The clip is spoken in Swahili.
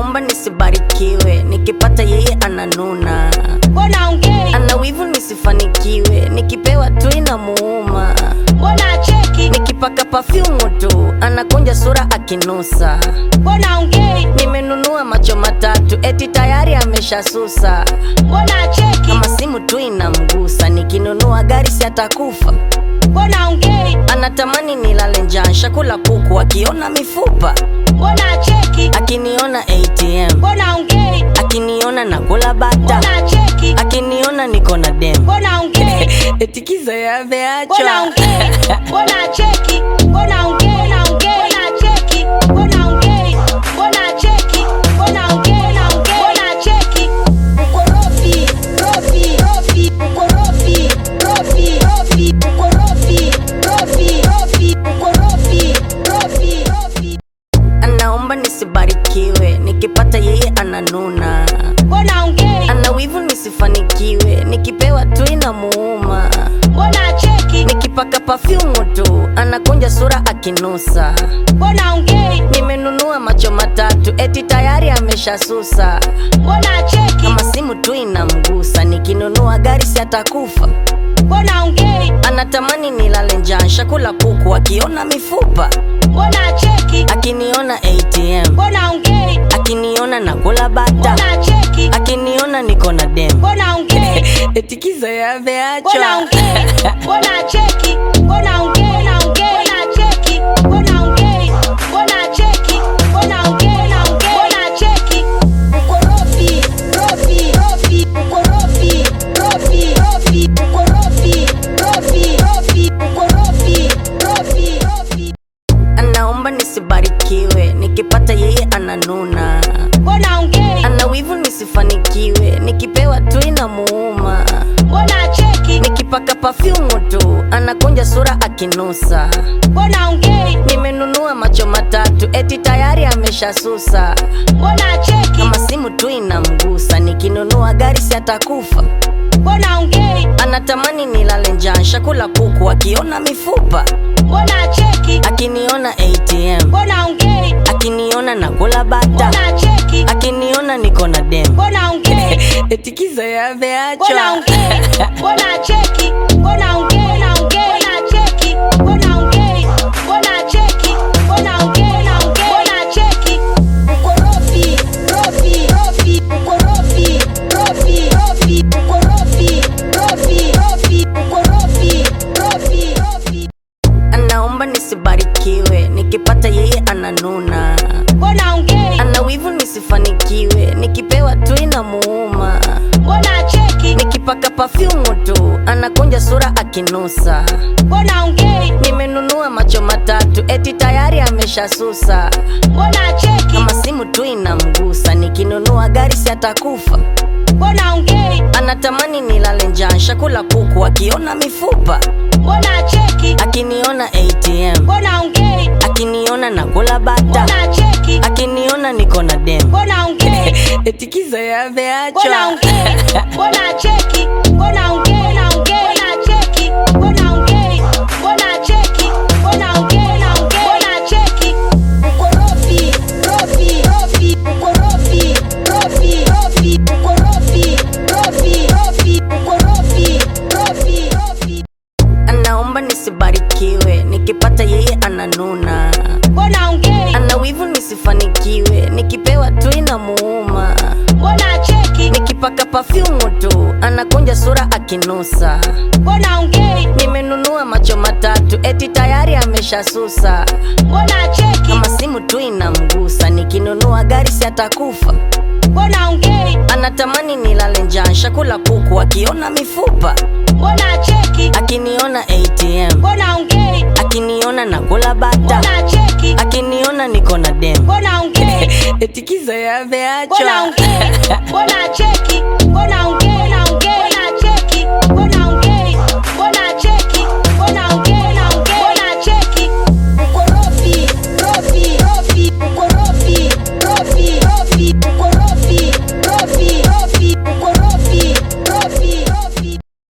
anaomba nisibarikiwe, nikipata yeye ananuna, mbona ongei, ana wivu nisifanikiwe, nikipewa tu inamuuma, mbona acheki, nikipaka pafyumu tu anakunja sura akinusa, mbona ongei, nimenunua macho matatu eti tayari ameshasusa, mbona acheki, kama simu tu inamgusa, nikinunua gari si atakufa, mbona ongei, anatamani nilale njaa, shakula kuku akiona mifupa, mbona acheki, akiniona ATM, mbona ongei, akiniona nakula bata, mbona acheki, akiniona niko na dem mbona ongei, etikiza mbona yameachwa ongei, mbona acheki, mbona ongei, mbona ongei, mbona acheki, mbona ongei, mbona acheki, mbona ongei, na ongei, mbona acheki, ukorofi, rofi, rofi, ukorofi, rofi, rofi, ukorofi, rofi, rofi, ukorofi, rofi, rofi, anaomba nisibarikiwe nikipata yeye ananuna mbona ongei, ana wivu nisifanikiwe nikipewa tu inamuuma mbona acheki, nikipaka pafyumu tu anakunja sura akinusa mbona ongei, nimenunua macho matatu eti tayari ameshasusa mbona acheki, kama simu tu inamgusa nikinunua gari si atakufa mbona ongei, anatamani nilale njaa shakula kuku akiona mifupa mbona acheki, akiniona ATM mbona ongei, akiniona nakula bata mbona acheki, akiniona niko na dem mbona ongei, etikiza mbona yameachwa ongei, mbona acheki, mbona ongei, na ongei, mbona acheki, mbona ongei, mbona acheki, mbona ongei, na ongei, mbona acheki, ukorofi, rofi, rofi, ukorofi, rofi, rofi, ukorofi, rofi, rofi, ukorofi, rofi, rofi, anaomba nisibarikiwe nikipata yeye ananuna mbona ongei, ana wivu nisifanikiwe nikipewa tu inamuuma mbona acheki, nikipaka pafyumu tu anakunja sura akinusa mbona ongei, nimenunua macho matatu eti tayari ameshasusa mbona acheki, kama simu tu inamgusa nikinunua gari si atakufa mbona ongei, anatamani nilale njaa shakula kuku akiona mifupa mbona acheki, akiniona ATM mbona ongei, akiniona nakula bata mbona acheki, akiniona niko na dem mbona ongei, etikiza mbona yameachwa ongei, mbona acheki, mbona ongei, na ongei, mbona acheki, mbona ongei, mbona acheki, mbona ongei, na ongei, mbona acheki, ukorofi, rofi, rofi, ukorofi, rofi, rofi, ukorofi, rofi, rofi, ukorofi, rofi, rofi, anaomba nisibarikiwe nikipata yeye ananuna mbona ongei, ana wivu nisifanikiwe nikipewa tu inamuuma mbona acheki, nikipaka pafyumu tu anakunja sura akinusa mbona ongei, nimenunua macho matatu eti tayari ameshasusa mbona acheki, kama simu tu inamgusa nikinunua gari si atakufa mbona ongei, anatamani nilale njaa shakula kuku akiona mifupa mbona acheki, akiniona ATM mbona ongei, akiniona nakula bata mbona acheki, akiniona niko na dem mbona ongei, etikiza mbona yameachwa ongei, mbona acheki, mbona ongei, na ongei, mbona acheki, mbona ongei, mbona acheki, mbona ongei, na ongei, mbona acheki, ukorofi, rofi, rofi, ukorofi, rofi, rofi, ukorofi, rofi, rofi, ukorofi, rofi, rofi, anaomba nisibarikiwe nikipata yeye ananuna mbona ongei, ana wivu nisifanikiwe nikipewa tu inamuuma mbona acheki, nikipaka pafyumu tu anakunja sura akinusa mbona ongei, nimenunua macho matatu eti tayari ameshasusa mbona acheki, kama simu tu inamgusa nikinunua gari si atakufa mbona ongei, anatamani nilale njaa shakula kuku akiona mifupa mbona acheki, akiniona ATM mbona ongei, akiniona nakula bata mbona acheki, akiniona niko na dem mbona ongei, etikiza mbona yameachwa ongei, mbona acheki, mbona ongei, na ongei, mbona